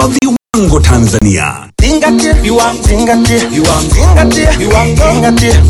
wa viwango Tanzania. Zingatia viwango, zingatia viwango, zingatia viwango, zingatia.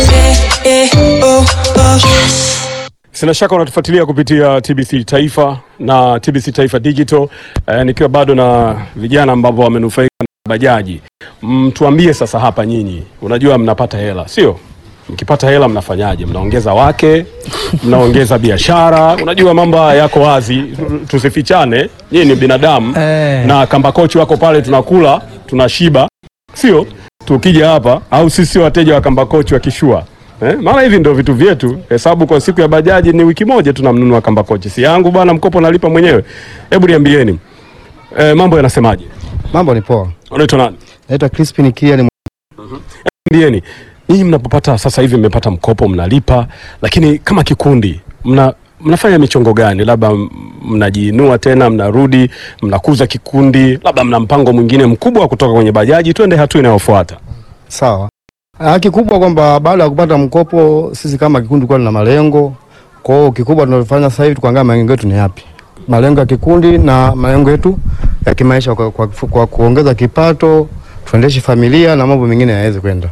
Sina shaka unatufuatilia kupitia TBC Taifa na TBC Taifa Digital eh, nikiwa bado na vijana ambao wamenufaika na bajaji. Mtuambie sasa hapa nyinyi, unajua mnapata hela sio? Mkipata hela mnafanyaje? Mnaongeza wake, mnaongeza biashara. Unajua mambo haya yako wazi, tusifichane. Nyinyi ni binadamu Eh. na kamba kochi wako pale, tunakula tunashiba, sio? Tukija hapa au sisi wateja wa kamba kochi wa kishua Eh, maana hivi ndio vitu vyetu. Hesabu kwa siku ya bajaji ni wiki moja tunamnunua kamba kochi. Si yangu bwana, mkopo nalipa mwenyewe. Hebu niambieni. Eh, mambo yanasemaje? Mambo ni poa. Unaitwa nani? Naitwa Crispin Kia ni Niambieni. Nyinyi mnapopata sasa hivi mmepata mkopo mnalipa, lakini kama kikundi mna mnafanya michongo gani? Labda m- mnajiinua tena, mnarudi, mnakuza kikundi, labda mna mpango mwingine mkubwa wa kutoka kwenye bajaji, twende hatua inayofuata. sawa. Ah, kikubwa kwamba baada ya kupata mkopo sisi kama kikundi kwa na malengo. Kwa hiyo kikubwa tunalofanya sasa hivi tukaangalia malengo yetu ni yapi. Malengo ya kikundi na malengo yetu ya kimaisha kwa, kwa, kwa kuongeza kipato, tuendeshe familia na mambo mengine yaweze kwenda.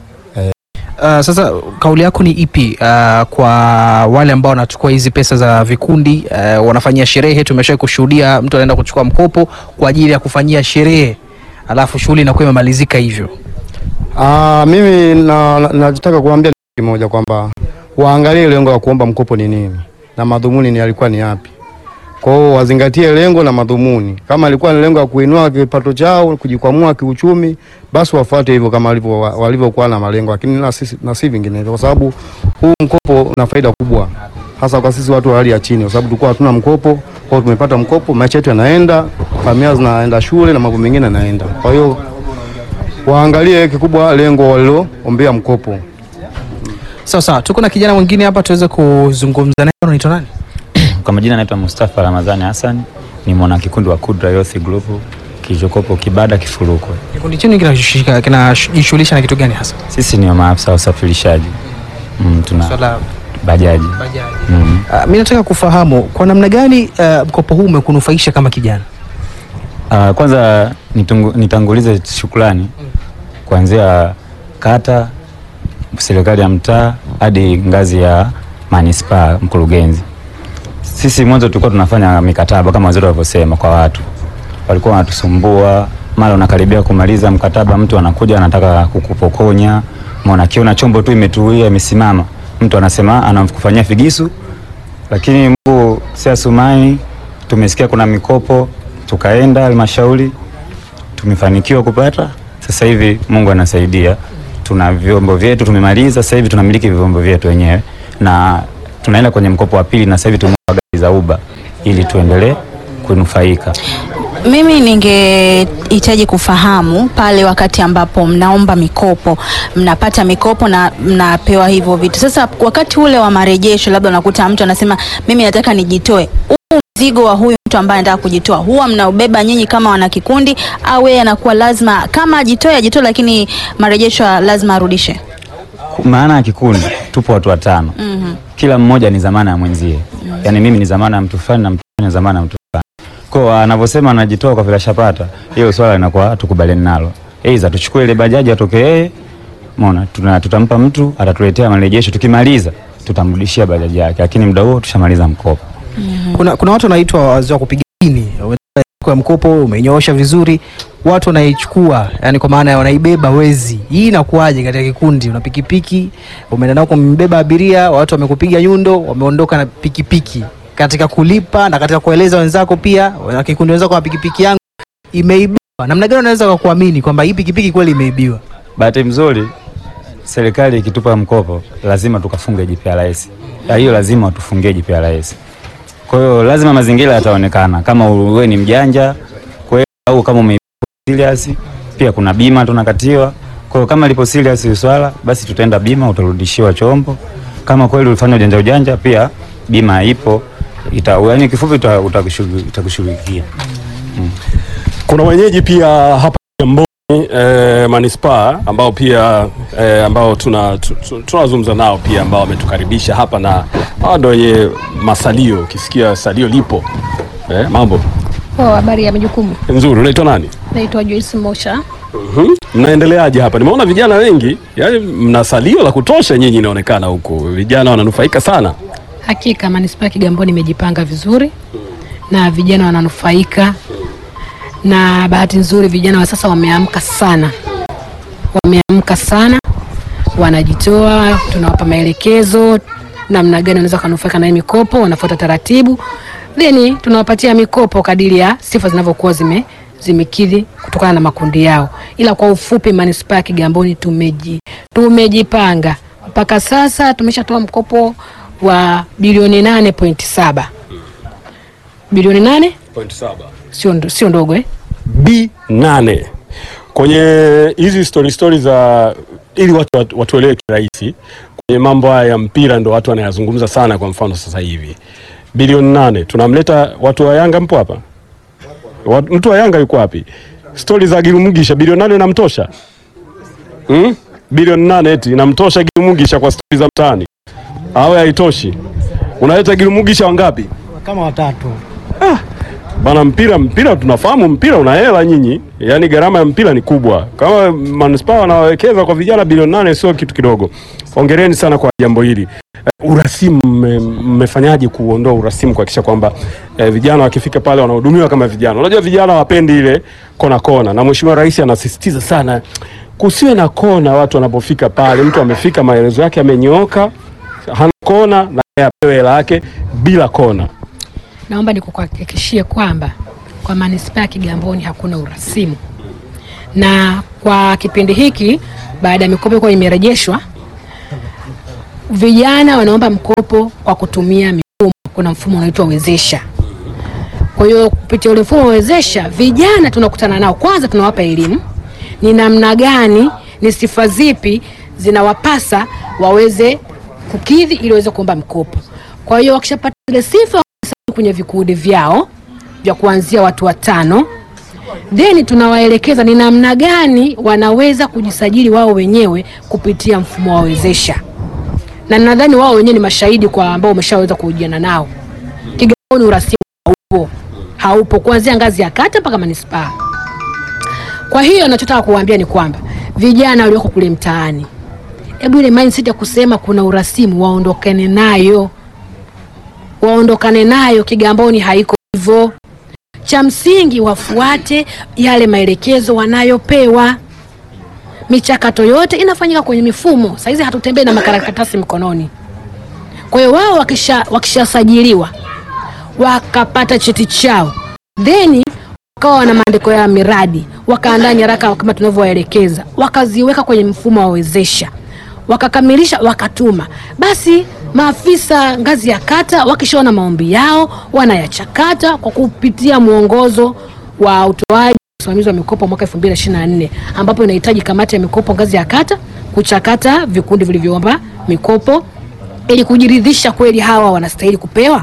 Uh, sasa kauli yako ni ipi uh, kwa wale ambao wanachukua hizi pesa za vikundi uh, wanafanyia sherehe? Tumeshawahi kushuhudia mtu anaenda kuchukua mkopo kwa ajili ya kufanyia sherehe, alafu shughuli inakuwa imemalizika hivyo. Ah, mimi na, na, nataka kuambia kimoja kwamba waangalie lengo la kuomba mkopo ni nini na madhumuni ni yalikuwa ni yapi. Kwa hiyo wazingatie lengo na madhumuni. Kama ilikuwa ni lengo la kuinua kipato chao, kujikwamua kiuchumi, basi wafuate hivyo kama walivyo walivyokuwa na malengo, lakini na sisi na si vinginevyo, kwa sababu huu mkopo una faida kubwa, hasa kwa sisi watu wa hali ya chini, kwa sababu tulikuwa hatuna mkopo. Kwa hiyo tumepata mkopo, maisha yetu yanaenda, familia zinaenda shule na mambo mengine yanaenda. Kwa hiyo waangalie kikubwa lengo waliloombea mkopo. Sawa sawa, tuko na kijana mwingine hapa tuweze kuzungumza naye. Unaitwa nani? Kwa majina naitwa Mustafa Ramadhani Hassan, ni mwana kikundi wa Kudra Youth Group kilichokopo Kibada Kifurukwe. Kikundi chenu kinashika- kinajishughulisha na kitu gani hasa? Sisi ni maafisa wa usafirishaji mm, tuna Swala bajaji bajaji. mm. Uh, mi nataka kufahamu kwa namna gani uh, mkopo huu umekunufaisha kama kijana? Uh, kwanza nitungu, nitangulize shukrani kuanzia kata, serikali ya mtaa hadi ngazi ya manispaa, mkurugenzi. Sisi mwanzo tulikuwa tunafanya mikataba kama waziri walivyosema, kwa watu walikuwa wanatusumbua, mara unakaribia kumaliza mkataba, mtu anakuja anataka kukupokonya, mwana kiona chombo tu imetulia imesimama, mtu anasema anakufanyia figisu lakini Mungu si asumani, tumesikia kuna mikopo, tukaenda halmashauri, tumefanikiwa kupata. Sasa hivi Mungu anasaidia, tuna vyombo vyetu tumemaliza. Sasa hivi tunamiliki vyombo vyetu wenyewe na tunaenda kwenye mkopo wa pili, na sasa hivi tumenunua gari za Uber ili tuendelee kunufaika. Mimi ningehitaji kufahamu pale wakati ambapo mnaomba mikopo, mnapata mikopo na mnapewa hivyo vitu. Sasa wakati ule wa marejesho, labda unakuta mtu anasema mimi nataka nijitoe. Huu mzigo wa huyu mtu ambaye anataka kujitoa, huwa mnaubeba nyinyi kama wanakikundi, au yeye anakuwa lazima kama ajitoe ajitoe, lakini marejesho lazima arudishe? Maana ya kikundi tupo watu watano, Mhm. kila mmoja ni zamana ya mwenzie. Yaani mimi ni zamana ya mtu fulani na mtu fulani ni zamana ya mtu fulani. Kwa hiyo anavyosema anajitoa kwa vile ashapata, hilo swala linakuwa tukubaliani nalo. Aidha tuchukue ile bajaji atoke yeye, umeona, tuna tutampa mtu atatuletea marejesho, tukimaliza tutamrudishia bajaji yake, lakini muda huo tushamaliza mkopo. Kuna, kuna watu wanaitwa wazee wa kupiga dini kwa mkopo umenyoosha vizuri, watu wanaichukua yani, kwa maana ya wanaibeba wezi. Hii inakuwaje katika kikundi? Una pikipiki umeenda nao kumbeba abiria, watu wamekupiga nyundo, wameondoka na pikipiki, katika kulipa na katika kueleza wenzako pia, wana kikundi wenzako, na pikipiki yangu imeibiwa. Namna gani unaweza kuamini kwamba hii pikipiki kweli imeibiwa? Bahati mzuri serikali ikitupa mkopo lazima tukafunge GPRS. Na hiyo lazima watufungie GPRS. Kwa hiyo lazima mazingira yataonekana kama wewe ni mjanja kweli au kama ume serious, pia kuna bima tunakatiwa. Kwa hiyo kama lipo serious hili swala, basi tutaenda bima, utarudishiwa chombo. Kama kweli ulifanya ujanja ujanja, pia bima ipo ita, yani kifupi uta- utakushughu- itakushughulikia. Kuna wenyeji pia hapa Kigamboni eh, manispaa ambao pia eh, ambao tuna tu- tu- tunazungumza nao pia ambao wametukaribisha hapa na hawa ndio wenye masalio. Ukisikia salio lipo eh, mambo Poa, habari ya majukumu. Nzuri. Unaitwa nani? Naitwa Joyce Mosha. Mhm. Mnaendeleaje hapa? Nimeona vijana wengi, yaani mna salio la kutosha nyinyi, inaonekana huko vijana wananufaika sana. Hakika manispaa ya Kigamboni imejipanga vizuri na vijana wananufaika, na bahati nzuri vijana wa sasa wameamka sana, wameamka sana, wanajitoa, tunawapa maelekezo namna gani wanaweza kunufaika na hii mikopo, wanafuata taratibu, then tunawapatia mikopo kadiri ya sifa zinavyokuwa zime zimekidhi kutokana na makundi yao. Ila kwa ufupi, manispaa ya Kigamboni tumeji, tumejipanga mpaka sasa tumeshatoa mkopo wa bilioni nane pointi saba bilioni nane sio ndo- sio ndogo eh? B nane kwenye hizi story story za ili watu watu- watuelewe kirahisi kwenye mambo haya ya mpira, ndo watu wanayazungumza sana. Kwa mfano sasa hivi bilioni nane tunamleta watu wa Yanga, mpo hapa? Wat- Mtu wa Yanga yuko wapi? Stori za Girumugisha bilioni nane inamtosha hmm? Bilioni nane eti inamtosha Girumugisha kwa stori za mtaani au haitoshi? Unaleta Girumugisha wangapi? kama watatu Bana, mpira mpira, tunafahamu mpira una hela nyinyi, yaani gharama ya mpira ni kubwa. Kama manispaa wanawekeza kwa vijana bilioni nane, sio kitu kidogo. Hongereni sana kwa jambo hili. Eh, urasimu mme- mmefanyaje kuondoa urasimu kuhakikisha kwamba eh, vijana wakifika pale wanahudumiwa kama vijana? Unajua vijana wapendi ile kona kona, na Mheshimiwa Rais anasisitiza sana kusiwe na kona watu wanapofika pale. Mtu amefika maelezo yake amenyooka, hana kona, na yeye apewe hela yake bila kona. Naomba nikuhakikishie kwamba kwa manispaa ya Kigamboni hakuna urasimu, na kwa kipindi hiki baada ya mikopo kuwa imerejeshwa, vijana wanaomba mkopo kwa kutumia mifumo. Kuna mfumo unaitwa wezesha. Kwa hiyo kupitia ule mfumo wa wezesha, vijana tunakutana nao, kwanza tunawapa elimu ni namna gani, ni sifa zipi zinawapasa waweze kukidhi ili waweze kuomba mkopo. Kwa hiyo wakishapata zile sifa kwenye vikundi vyao vya kuanzia watu watano, then tunawaelekeza ni namna gani wanaweza kujisajili wao wenyewe kupitia mfumo wa wezesha, na nadhani wao wenyewe ni mashahidi kwa ambao umeshaweza kuhojiana nao. Kigamboni urasimu haupo, haupo kuanzia ngazi ya kata mpaka manispaa. Kwa hiyo nachotaka kuwaambia ni kwamba vijana walioko kule mtaani, hebu ile mindset ya kusema kuna urasimu waondokane nayo waondokane nayo. Kigamboni haiko hivyo. Cha msingi wafuate yale maelekezo wanayopewa. Michakato yote inafanyika kwenye mifumo. Saizi hatutembei na makaratasi mkononi. Kwa hiyo wao wakisha wakishasajiliwa wakapata cheti chao, then wakawa na maandiko ya miradi, wakaandaa nyaraka kama tunavyowaelekeza, wakaziweka kwenye mfumo wa wezesha wakakamilisha wakatuma, basi maafisa ngazi ya kata wakishaona maombi yao wanayachakata kwa kupitia mwongozo wa utoaji usimamizi wa mikopo mwaka 2024 ambapo inahitaji kamati ya mikopo ngazi ya kata kuchakata vikundi vilivyoomba mikopo ili kujiridhisha kweli hawa wanastahili kupewa,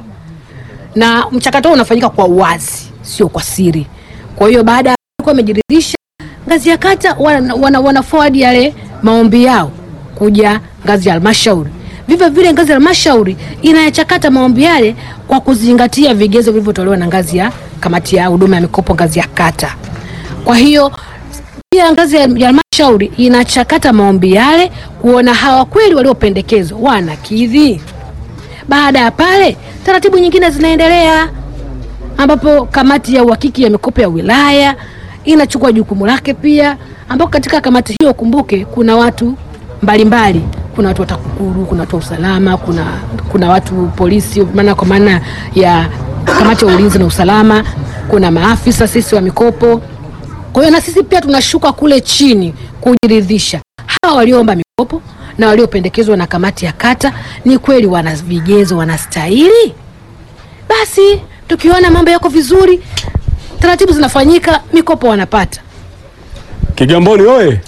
na mchakato huu unafanyika kwa uwazi, sio kwa siri. Kwa hiyo baada ya kuwa wamejiridhisha, ngazi ya kata wana, wana, wana forward yale maombi yao kuja ngazi ya halmashauri. Vivyo vile ngazi ya halmashauri inayachakata maombi yale kwa kuzingatia vigezo vilivyotolewa na ngazi ya kamati ya huduma ya mikopo ngazi ya kata. Kwa hiyo pia ngazi ya ya halmashauri inachakata maombi yale kuona hawa kweli waliopendekezwa wanakidhi. Baada ya pale, taratibu nyingine zinaendelea ambapo kamati ya uhakiki ya mikopo ya wilaya inachukua jukumu lake pia, ambapo katika kamati hiyo kumbuke, kuna watu mbalimbali kuna watu wa TAKUKURU, kuna watu wa usalama, kuna, kuna watu polisi, maana kwa maana ya kamati ya ulinzi na usalama, kuna maafisa sisi wa mikopo. Kwa hiyo na sisi pia tunashuka kule chini kujiridhisha hawa walioomba mikopo na waliopendekezwa na kamati ya kata ni kweli wana vigezo, wanastahili. Basi tukiona mambo yako vizuri, taratibu zinafanyika, mikopo wanapata. Kigamboni oye!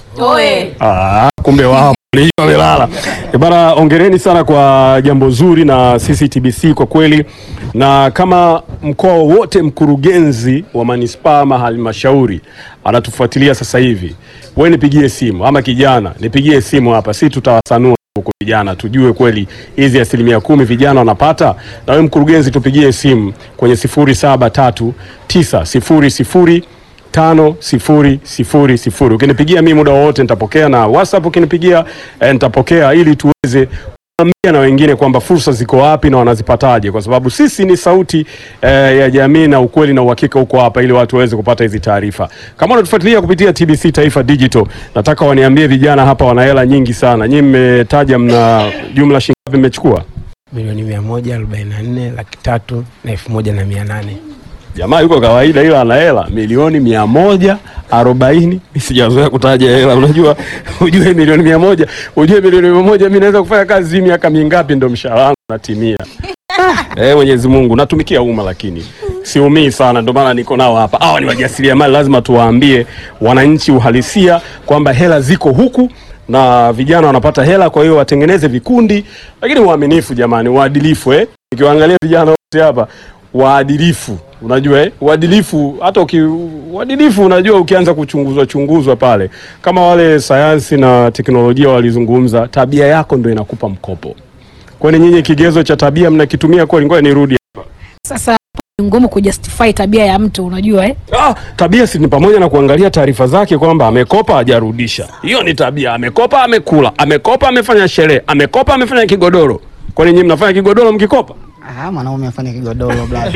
Ah, kumbe wao hiyo wamelala. Eh, Bana, ongereni sana kwa jambo zuri na sisi TBC kwa kweli, na kama mkoa wowote mkurugenzi wa manispaa ama halmashauri anatufuatilia sasa hivi, we nipigie simu, ama kijana nipigie simu hapa, si tutawasanua huko vijana, tujue kweli hizi asilimia kumi vijana wanapata. Na wewe mkurugenzi, tupigie simu kwenye sifuri saba tatu tisa sifuri sifuri tano sifuri sifuri sifuri. Ukinipigia mimi muda wowote nitapokea, na WhatsApp ukinipigia eh, nitapokea ili tuweze kuambia na wengine kwamba fursa ziko wapi na wanazipataje, kwa sababu sisi ni sauti eh, ya jamii na ukweli na uhakika huko hapa, ili watu waweze kupata hizi taarifa. Kama unatufuatilia kupitia TBC Taifa Digital, nataka waniambie vijana hapa wana hela nyingi sana. Nyinyi mmetaja mna jumla shilingi ngapi mmechukua? milioni mia moja arobaini na nne laki tatu na elfu moja na mia nane Jamaa yuko kawaida, ila ana hela milioni mia moja arobaini. Mi sijazoea kutaja hela, unajua ujue milioni mia moja ujue milioni mia moja mi naweza kufanya kazi hii miaka mingapi ndo mshahara wangu natimia. Eh, Mwenyezi Mungu natumikia umma, lakini siumii sana, ndio maana niko nao hapa. Hawa ni wajasiriamali, lazima tuwaambie wananchi uhalisia kwamba hela ziko huku na vijana wanapata hela, kwa hiyo watengeneze vikundi, lakini uaminifu, jamani, uadilifu. Eh, nikiwaangalia vijana wote hapa waadilifu, unajua eh, uadilifu. Hata uki uadilifu, unajua ukianza kuchunguzwa chunguzwa pale, kama wale sayansi na teknolojia walizungumza, tabia yako ndio inakupa mkopo. Kwani nyinyi kigezo cha tabia mnakitumia kweli? Ngoja nirudi. Sasa ni ngumu kujustify tabia ya mtu unajua eh? Ah, tabia si ni pamoja na kuangalia taarifa zake kwamba amekopa hajarudisha. Hiyo ni tabia. Amekopa amekula, amekopa amefanya sherehe, amekopa amefanya kigodoro. Kwani nyinyi mnafanya kigodoro mkikopa? Ah, mwanaume afanye kigodoro blaza.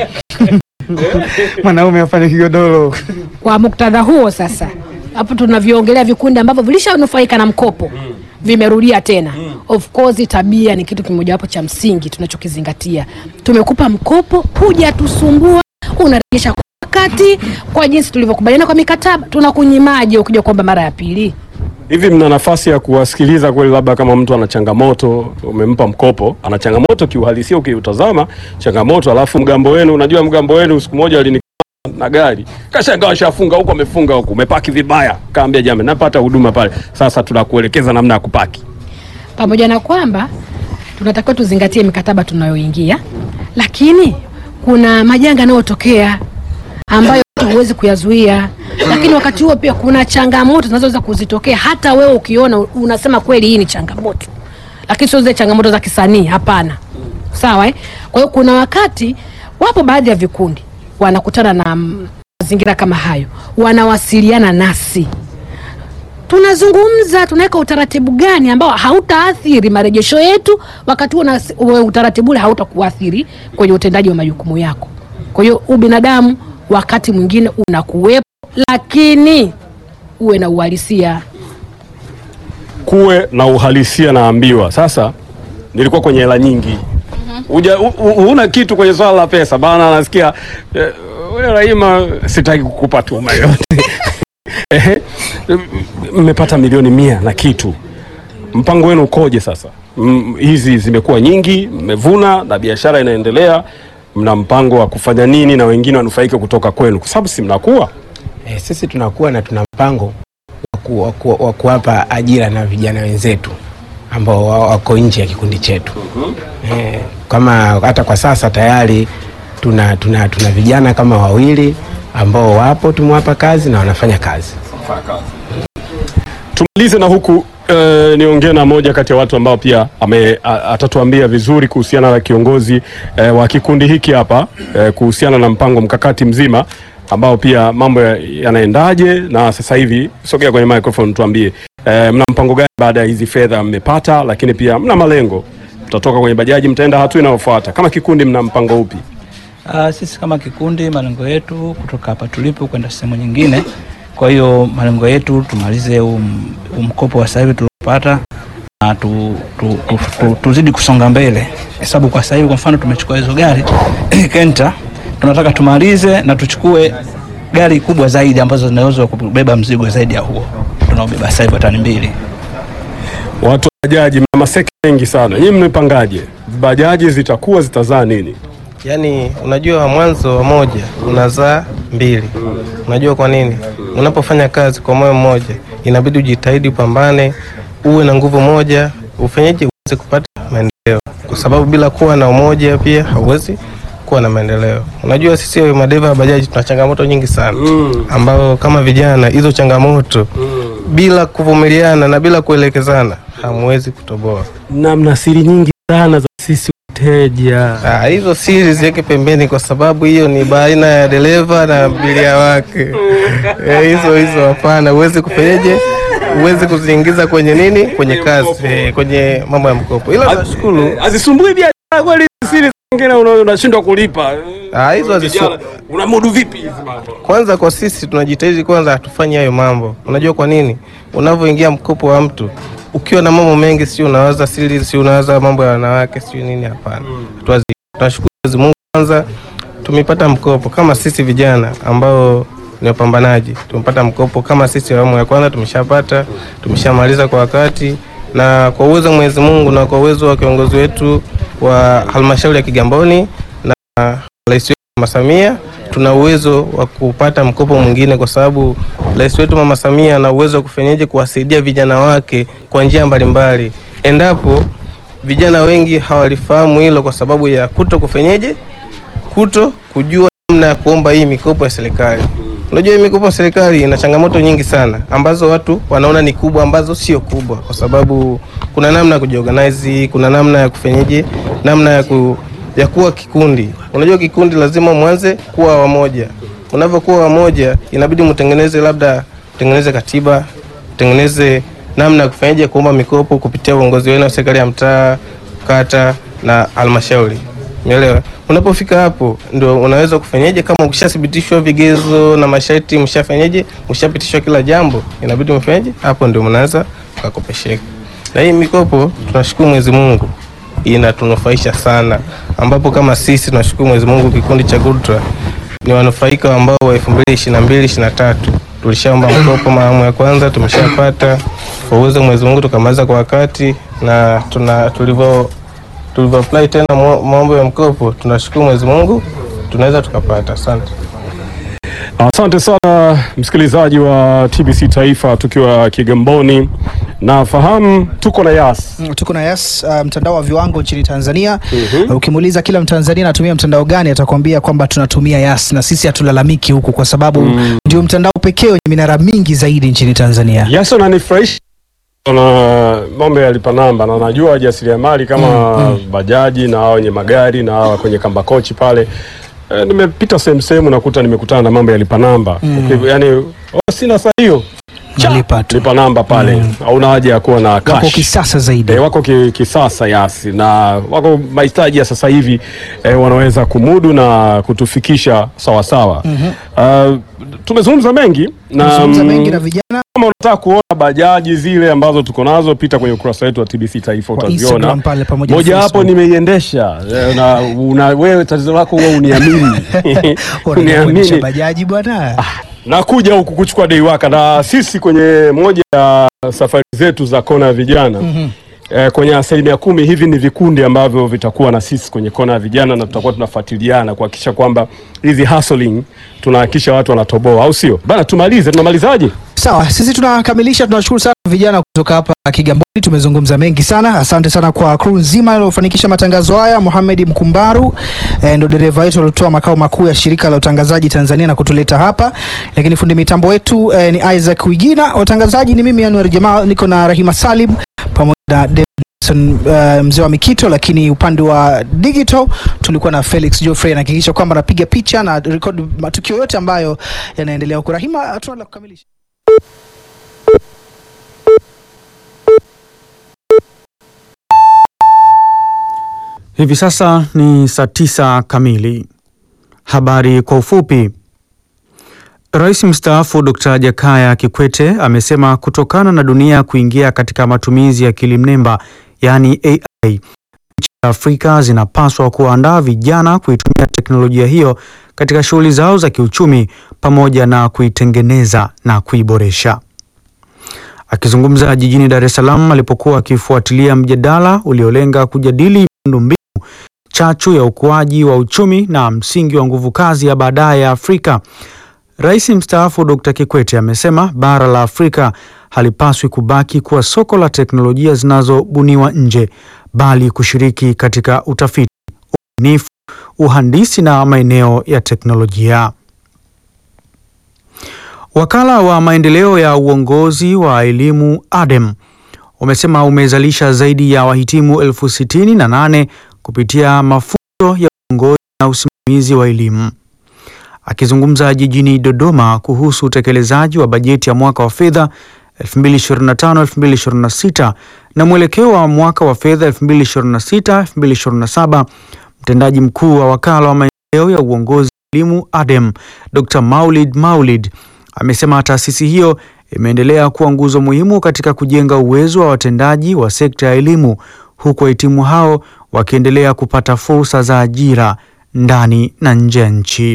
mwanaume afanye kigodoro. Kwa muktadha huo sasa, hapo tunavyoongelea vikundi ambavyo vilishanufaika na mkopo vimerudia tena. Of course tabia ni kitu kimojawapo cha msingi tunachokizingatia. Tumekupa mkopo, hujatusumbua, unarejesha kwa wakati, kwa jinsi tulivyokubaliana kwa mikataba. Tunakunyimaje ukija kuomba mara ya pili? Hivi mna nafasi ya kuwasikiliza kweli, labda kama mtu ana changamoto, umempa mkopo, ana changamoto kiuhalisia, ukiutazama changamoto, alafu mgambo wenu, unajua mgambo wenu siku moja alini na gari kashangaa washafunga huko, amefunga huko, umepaki vibaya. Kaambia jamani, napata huduma pale, sasa tunakuelekeza namna ya kupaki. pamoja na kwamba tunatakiwa tuzingatie mikataba tunayoingia, lakini kuna majanga yanayotokea ambayo huwezi kuyazuia, lakini wakati huo pia kuna changamoto zinazoweza kuzitokea. Hata wewe ukiona unasema kweli hii ni changamoto, lakini sio zile changamoto za kisanii, hapana. Sawa eh? Kwa hiyo kuna wakati wapo baadhi ya vikundi wanakutana na mm, mazingira kama hayo, wanawasiliana nasi tunazungumza tunaweka utaratibu gani ambao hautaathiri marejesho yetu, wakati huo na ule utaratibu ule hautakuathiri kwenye utendaji wa majukumu yako. Kwa hiyo ubinadamu wakati mwingine unakuwepo, lakini uwe na uhalisia. kuwe na uhalisia naambiwa. Sasa nilikuwa kwenye hela nyingi Uja, u, u, huna kitu kwenye swala la pesa bana, nasikia eh, wewe Rahima, sitaki kukupa tuma yote Ehe, mmepata milioni mia na kitu, mpango wenu ukoje sasa? Mm, hizi zimekuwa nyingi, mmevuna na biashara inaendelea, mna mpango wa kufanya nini na wengine wanufaike kutoka kwenu, kwa sababu si mnakuwa E, sisi tunakuwa na tuna mpango wa ku- wa ku- wa kuwapa ajira na vijana wenzetu ambao wa- wako nje ya kikundi chetu. E, kama hata kwa sasa tayari tuna, tuna, tuna vijana kama wawili ambao wapo tumewapa kazi na wanafanya kazi. Tumalize na huku eh, niongee na moja kati ya watu ambao pia ame, a- atatuambia vizuri kuhusiana na kiongozi eh, wa kikundi hiki hapa eh, kuhusiana na mpango mkakati mzima ambao pia mambo ya- yanaendaje na sasa hivi. Sogea kwenye microphone tuambie, eh, mna mpango gani baada ya hizi fedha mmepata, lakini pia mna malengo, mtatoka kwenye bajaji, mtaenda hatua inayofuata. Kama kikundi mna mpango upi? Uh, sisi kama kikundi malengo yetu kutoka hapa tulipo kwenda sehemu nyingine. Kwa hiyo malengo yetu tumalize um, mkopo wa sasa hivi tuliopata na tu, tu, tu, tu, tuzidi kusonga mbele, kwa sababu kwa sasa hivi kwa mfano tumechukua hizo gari Kenta, tunataka tumalize na tuchukue gari kubwa zaidi ambazo zinaweza kubeba mzigo zaidi ya huo tunaobeba sasa hivi tani mbili. Watu wa bajaji mna maseki mengi sana, nyinyi mmepangaje? Bajaji zitakuwa zitazaa nini? Yaani, unajua mwanzo wa moja unazaa mbili. Unajua kwa nini? Unapofanya kazi kwa moyo mmoja, inabidi ujitahidi, upambane, uwe na nguvu moja, ufanyeje uweze kupata maendeleo, kwa sababu bila kuwa na umoja pia hauwezi kuwa na maendeleo. Unajua sisi madereva wa bajaji tuna changamoto nyingi sana ambao kama vijana hizo changamoto bila kuvumiliana na bila kuelekezana hamwezi kutoboa. Na mna siri nyingi sana za sisi wateja. Ah, hizo siri ziweke pembeni, kwa sababu hiyo ni baina ya dereva na abiria wake. Eh, hizo hizo hapana, huwezi kufanyaje, huwezi kuziingiza kwenye nini, kwenye kazi, eh, kwenye mambo ya mkopo. Ila nashukuru Hazisumbui biashara kweli siri zingine una- unashindwa kulipa. Ah, hizo hazisu- Vijana, Unamudu vipi hizi mambo? Kwanza kwa sisi tunajitahidi kwanza hatufanye hayo mambo. Unajua kwa nini? Unavyoingia mkopo wa mtu ukiwa na mambo mengi, si unawaza siri, si unawaza mambo ya wanawake, si nini? Hapana, Tuwazi- tunashukuru Mwenyezi Mungu kwanza tumepata mkopo kama sisi vijana ambao ni wapambanaji, tumepata mkopo kama sisi awamu ya kwanza tumeshapata, tumeshamaliza kwa wakati, na kwa uwezo wa Mwenyezi Mungu na kwa uwezo wa kiongozi wetu wa halmashauri ya Kigamboni na rais wetu Mama Samia tuna uwezo wa kupata mkopo mwingine, kwa sababu rais wetu Mama Samia ana uwezo wa kufanyaje kuwasaidia vijana wake kwa njia mbalimbali, endapo vijana wengi hawalifahamu hilo kwa sababu ya kuto kufanyaje, kuto kujua namna ya kuomba hii mikopo ya serikali. Unajua hii mikopo ya serikali ina changamoto nyingi sana ambazo watu wanaona ni kubwa ambazo sio kubwa, kwa sababu kuna namna ya kujiorganize, kuna namna ya kufanyaje, namna ya ku, ya kuwa kikundi. Unajua kikundi lazima mwanze kuwa wamoja. Unavyokuwa wamoja, inabidi mtengeneze labda mtengeneze katiba, mtengeneze namna ya kufanyaje kuomba mikopo kupitia uongozi wenu wa serikali ya mtaa, kata na halmashauri. Umeelewa? Unapofika hapo ndio unaweza kufanyaje, kama ukishathibitishwa vigezo na masharti, mshafanyaje, mshapitishwa kila jambo, inabidi mfanyaje, hapo ndio mnaweza kukopesheka. Na hii mikopo tunashukuru Mwenyezi Mungu inatunufaisha sana, ambapo kama sisi tunashukuru Mwenyezi Mungu, kikundi cha GUDRA ni wanufaika ambao wa 2022 23 tulishaomba mkopo maawamu ya kwanza, tumeshapata kwa uwezo wa Mwenyezi Mungu, tukamaliza kwa wakati na tuna tulivyo tulivyo apply tena mo- maombo ya mkopo, tunashukuru Mwenyezi Mungu tunaweza tukapata. Asante. Asante sana msikilizaji wa TBC Taifa, tukiwa Kigamboni. Nafahamu tuko na Yas. Mm, tuko na Yas, uh, mtandao wa viwango nchini Tanzania. Uh, Ukimuuliza kila Mtanzania anatumia mtandao gani, atakwambia kwamba tunatumia Yas, na sisi hatulalamiki huku kwa sababu ndio mtandao pekee wenye minara mingi zaidi nchini Tanzania. Yas ananifurahisha na mambo ya lipa namba, na najua wajasiriamali kama bajaji na hao wenye magari na hawa kwenye kamba kochi pale e, nimepita sehemu sehemu nakuta nimekutana na mambo ya lipa namba Uki- yani oh, sina saa hiyo Lipa tu. lipa namba pale hauna haja ya kuwa na Wako cash. kisasa zaidi. E, wako ki, kisasa Yasi na wako mahitaji ya sasa hivi e, wanaweza kumudu na kutufikisha sawasawa. Uh, tumezungumza mengi na Tumezungumza mm, mengi na vijana kama unataka kuona bajaji zile ambazo tuko nazo, pita kwenye ukurasa wetu wa TBC Taifa Kwa utaziona. Instagram pale pamoja na Moja hapo Facebook. nimeiendesha eh, na una, wewe tatizo lako huwa uniamini Unakuendesha uniamini bajaji bwana. nakuja huku kuchukua dei waka na sisi kwenye moja ya safari zetu za kona ya vijana eh, kwenye asilimia kumi hivi ni vikundi ambavyo vitakuwa na sisi kwenye kona ya vijana na tutakuwa tunafuatiliana kuhakikisha kwamba hizi hustling tunahakikisha watu wanatoboa, au sio bana? Tumalize, tunamalizaje? Sawa, sisi tunakamilisha. Tunashukuru sana vijana kutoka hapa Kigamboni, tumezungumza mengi sana. Asante sana kwa crew nzima iliyofanikisha matangazo haya. Mohamed Mkumbaru eh, ndo dereva wetu aliotoa makao makuu ya shirika la utangazaji Tanzania na kutuleta hapa, lakini fundi mitambo wetu eh, ni Isaac Wigina. Watangazaji ni mimi Anwar Jamal, niko na Rahima Salim pamoja na Davidson uh, mzee wa Mikito, lakini upande wa digital tulikuwa na Felix Geoffrey anahakikisha kwamba anapiga picha na record matukio yote ambayo yanaendelea huko. Rahima, hatuna la kukamilisha. Hivi sasa ni saa tisa kamili. Habari kwa ufupi. Rais mstaafu Dr. Jakaya Kikwete amesema kutokana na dunia kuingia katika matumizi ya akili mnemba yaani AI, nchi za Afrika zinapaswa kuandaa vijana kuitumia teknolojia hiyo katika shughuli zao za kiuchumi pamoja na kuitengeneza na kuiboresha. Akizungumza jijini Dar es Salaam alipokuwa akifuatilia mjadala uliolenga kujadili miundombinu chachu ya ukuaji wa uchumi na msingi wa nguvu kazi ya baadaye ya Afrika, Rais mstaafu Dr. Kikwete amesema bara la Afrika halipaswi kubaki kuwa soko la teknolojia zinazobuniwa nje, bali kushiriki katika utafiti, ubunifu, uhandisi na maeneo ya teknolojia. Wakala wa maendeleo ya uongozi wa elimu ADEM umesema umezalisha zaidi ya wahitimu elfu sitini na nane kupitia mafunzo ya uongozi na usimamizi wa elimu. Akizungumza jijini Dodoma kuhusu utekelezaji wa bajeti ya mwaka wa fedha 2025-2026 na mwelekeo wa mwaka wa fedha 2026-2027, mtendaji mkuu wa wakala wa maendeleo ya uongozi wa elimu ADEM, Dr. Maulid Maulid amesema taasisi hiyo imeendelea kuwa nguzo muhimu katika kujenga uwezo wa watendaji wa sekta ya elimu huku wahitimu hao wakiendelea kupata fursa za ajira ndani na nje ya nchi.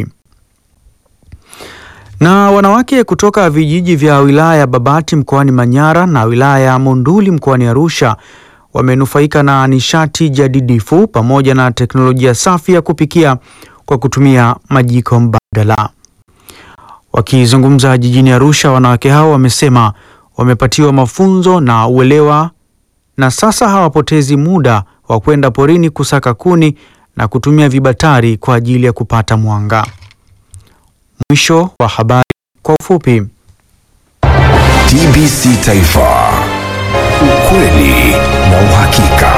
Na wanawake kutoka vijiji vya wilaya ya Babati mkoani Manyara na wilaya ya Monduli mkoani Arusha wamenufaika na nishati jadidifu pamoja na teknolojia safi ya kupikia kwa kutumia majiko mbadala. Wakizungumza jijini Arusha, wanawake hao wamesema wamepatiwa mafunzo na uelewa na sasa hawapotezi muda wa kwenda porini kusaka kuni na kutumia vibatari kwa ajili ya kupata mwanga. Mwisho wa habari kwa ufupi. TBC Taifa, ukweli na uhakika.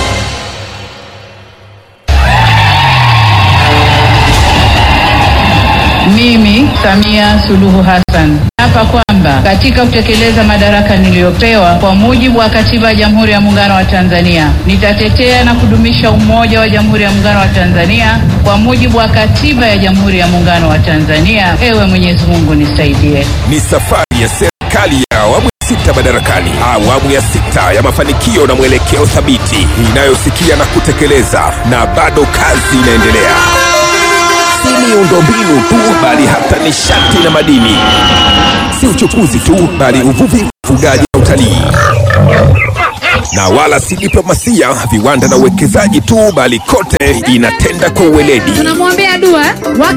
Mimi Samia Suluhu Hassan hapa kwamba katika kutekeleza madaraka niliyopewa kwa mujibu wa Katiba ya Jamhuri ya Muungano wa Tanzania, nitatetea na kudumisha umoja wa Jamhuri ya Muungano wa Tanzania kwa mujibu wa Katiba ya Jamhuri ya Muungano wa Tanzania. Ewe Mwenyezi Mungu nisaidie. Ni safari ya serikali ya awamu ya sita madarakani, awamu ya sita ya mafanikio na mwelekeo thabiti inayosikia na kutekeleza, na bado kazi inaendelea si miundombinu tu bali hata nishati na madini, si uchukuzi tu bali uvuvi, ufugaji na utalii, na wala si diplomasia, viwanda na uwekezaji tu bali kote inatenda kwa uweledi. tunamwombea dua